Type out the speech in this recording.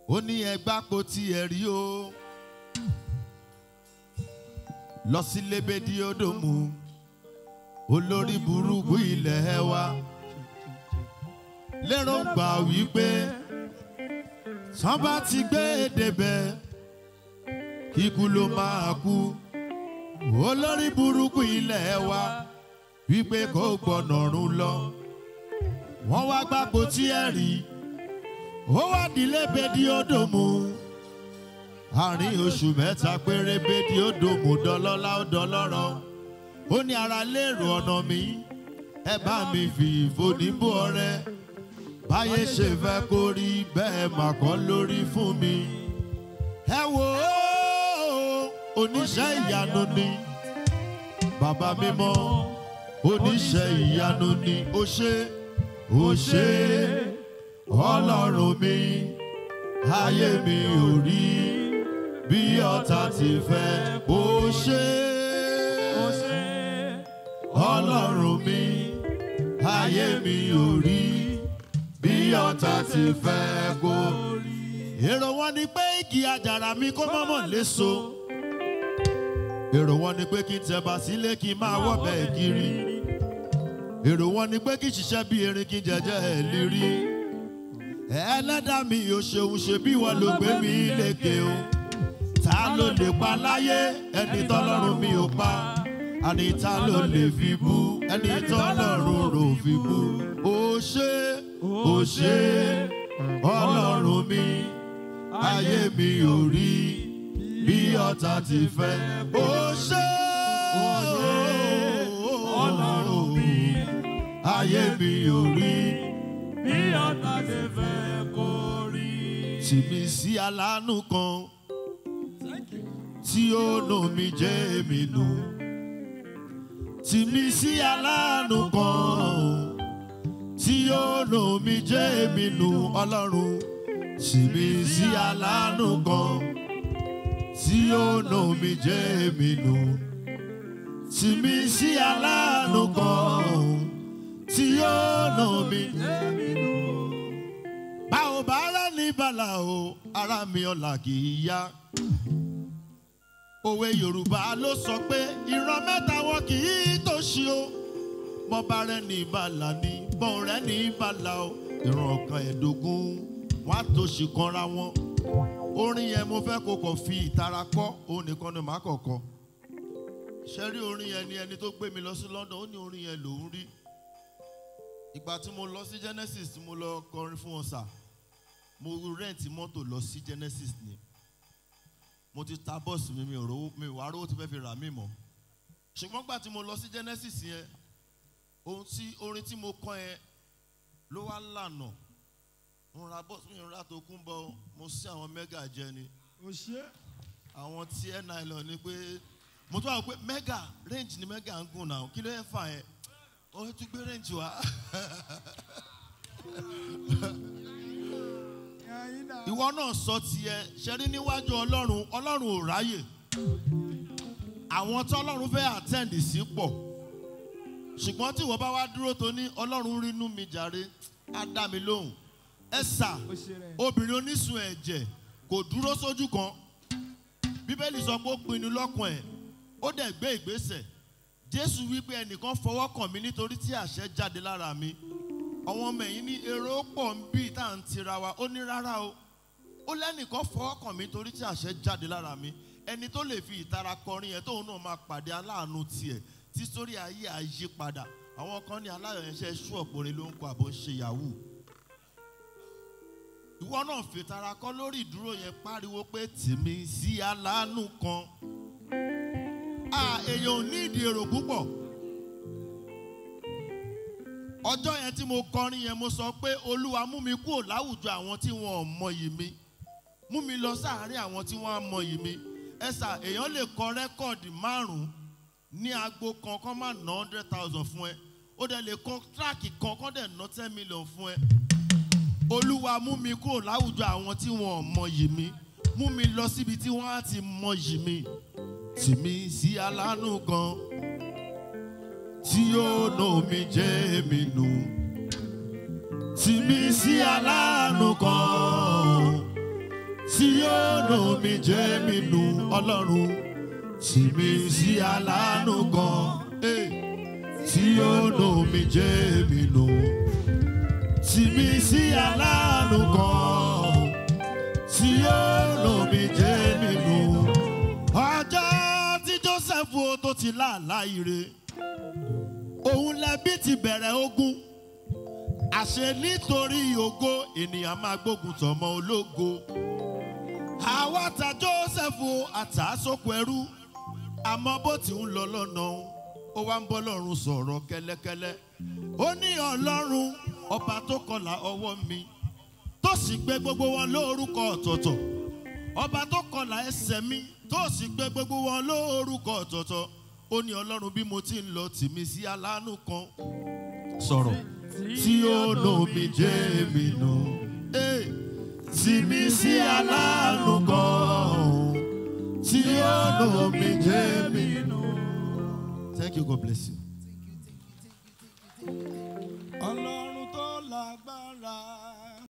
ó ní ẹgbà kò tiẹ̀ rí o lọ sí lébédí ódòmù olórí burúkú ilẹ̀ ẹ wa lérò ń gbà wípé tán bá ti gbé e débẹ̀ kíkú ló máa kú olórí burúkú ilẹ̀ ẹ wa wípé kò gbọ́nà rún lọ wọ́n wá gbàgbó tí ẹ rí ó wá dílé bèdí ódòmù àárín oṣù mẹ́ta péré bèdí ódòmù dọlọ́lá ó dọlọ́rọ̀ ó ní ara lérò ọ̀nà mi ẹ bá mi fi ìfòdìbò ọrẹ báyé ṣe fẹ́ kó rí bẹ́ẹ̀ mà kọ́ lórí fún mi ẹ wò ó oníṣẹ́ ìyanu ni bàbá mímọ́ oníṣẹ́ ìyanu ni ó ṣe ó ṣe ọlọ́run mi ayé mi ò rí bí ọ̀tá ti fẹ́ ó ṣe ọlọ́run mi ayé mi ò rí bí ọ̀tá ti fẹ́ kó rí. èrò wọn ni pé igi àjàrà mi kó mọ́mọ́ léso èrò wọn ni pé kí n tẹ̀bà sílé kí n máa wọ̀bẹ̀ kiri èrò wọn ni pé kí n ṣiṣẹ́ bí erin kí n jẹ́jẹ́ ẹ̀ lérí ẹlẹ́dàá mi ò ṣeun ṣe bí wọ́n ló gbé mi lékè o ta ló lè pa láyé ẹni tọ́lọ́run mi ò pa àní ta ló lè fi bú ẹni tọ́lọ́run rò fi bú ó ṣe ó ṣe ọlọ́run mi ayé mi ò rí bí ọ̀tá ti fẹ́ ó ṣe ọlọ́run mi ayé mi ò rí bí ọ̀tá ṣe fẹ́ kó rí. tì mí sí aláàánú kan tí ó nù mí jẹ́ èmi nù. Tì mí sí aláàánú kan tí ó nù mí jẹ́ èmi nù ọlọ́run. Tì mí sí aláàánú kan tí ó nù mí jẹ́ èmi nù. Tì mí sí aláàánú kan tí ó nù mí jẹ́ èmi nù. Báwo bá rẹ̀ ní bàlá o, ara mi ọ̀la kì í yá òwe yorùbá ló sọ pé ìran mẹ́ta wọn kì í tòṣì o bọ́ba rẹ̀ ní ìbàlà ni bọ́n rẹ̀ ní ìbàlà o ìran ọ̀kan ẹ̀dógún wọn á tòṣì kanra wọn orin yẹn mo fẹ́ kó kọ̀ fi ìtara kọ́ òun nìkan ni màá kọ̀kọ́ ṣe rí orin yẹn ni ẹni tó gbé mi lọ sí London ó ní orin yẹn lòún rí ìgbà tí mo lọ sí Genesis tí mo lọ kọrin fún wọn sà mo rẹ́ǹtì mọ́tò lọ sí Genesis ni mo ti ta bọ́ọ̀sì mi mi ò rówó mi wàá rówó tí fẹ́ fi rà mí mọ́ ṣùgbọ́n gbà tí mo lọ sí Genesis yẹn ohun tí orin tí mo kọ́ yẹn ló wá lànà mo ra bọ́ọ̀sì mi ra tó kún bọ́ mo sí àwọn mẹ́gà jẹ ni o ṣe. àwọn tí ẹ̀ náà lọ ni pé mo tún wà pé mẹ́gà range ni mẹ́gà ń gùn náà kí ló yẹ fà yẹn ó tún gbé range wá ìwọ náà sọ tiẹ̀ ṣẹ́rí níwájú ọlọ́run ọlọ́run ò ráyè àwọn tí ọlọ́run fẹ́ attend sí pọ̀ ṣùgbọ́n tí ìwọ bá wá dúró tó ní ọlọ́run rínú mi jàre á dá mi lóhùn ẹ sà o ṣe rẹ. obìnrin onísun ẹ̀jẹ̀ kò dúró sójú kan bíbélì sọ pé ó pinnu lọ́kàn ẹ̀ ó dẹ̀ gbé ìgbésẹ̀ jésù wípé ẹnìkan fọwọ́ kàn mí nítorí tí àṣẹ jáde lára mi àwọn ọmọ ẹ̀yìn ní èrò pọ̀ ń bí tá à ń tira wa ó ní rárá o ó lẹ́nìkan fọwọ́ kàn mí torí tí àṣẹ jáde lára mi ẹni tó lè fi ìtara kọrin yẹn tóun náà máa pàdé aláàánú tiẹ̀ tí sórí ayé àyí padà àwọn kan ní aláyọ̀ yẹn ṣe ṣú ọ̀pọ̀rin ló ń kọ àbò ń ṣe yahoo ìwọ náà fìtara kọ lórí ìdúró yẹn pariwo pé tìmí sí aláàánú kan a èèyàn ò ní ìdí èrò púpọ̀ ọjọ́ yẹn tí mo kọrin yẹn mo sọ pé olúwa mú mi kúrò láwùjọ àwọn tí wọn ò mọyì mi mú mi lọ sáàárín àwọn tí wọn á mọyì mi ẹsà èèyàn lè kọ rẹ́kọ̀dì márùn-ún ní agbo kan kọ́ máa ná hundred thousand fún ẹ ó dẹ̀ lè kọ tíráàkì kan kọ́ dẹ̀ ná ten million fún ẹ olúwa mú mi kúrò láwùjọ àwọn tí wọn ò mọyì mi mú mi lọ síbi tí wọn á ti mọyì mi tì mí sí aláàánú kan tí yóò nà mí jẹ́ mi nù tì mí sí aláàánú kan tí yóò nù mí jẹ́ mi nù ọlọ́run tì mí sí aláàánú kan eh, tí yóò nù mí jẹ́ mi nù tì mí sí aláàánú kan tí yóò nù mí jẹ́ mi nù. ọjọ́ tí joseph o tó ti láàlá ire òun lẹbi ti bẹ̀rẹ̀ ogun àṣẹ nítorí ògo ènìyàn máa gbógun tọmọ ológo àwa ta joseph àtàsókò ẹrú àmọ́ bó ti ń lọ lọ́nà ó wá ń bọ́ lọ́run sọ̀rọ̀ kẹ́lẹ́kẹ́lẹ́ ó ní ọlọ́run ọba tó kọlà ọwọ́ mi tó sì gbé gbogbo wọn lórúkọ ọ̀tọ̀ọ̀tọ̀ ọba tó kọlà ẹsẹ̀ mi tó sì gbé gbogbo wọn lórúkọ ọ̀tọ̀ọ̀tọ̀ ó ní ọlọ́run bí mo ti ń lọ tìmí sí aláàánú kan sọ̀rọ̀ tí ó nù mí jẹ́ mi nù. Eh, tìmí sí aláàánú kan tí ó nù mí jẹ́ mi nù. Thank you, God bless you.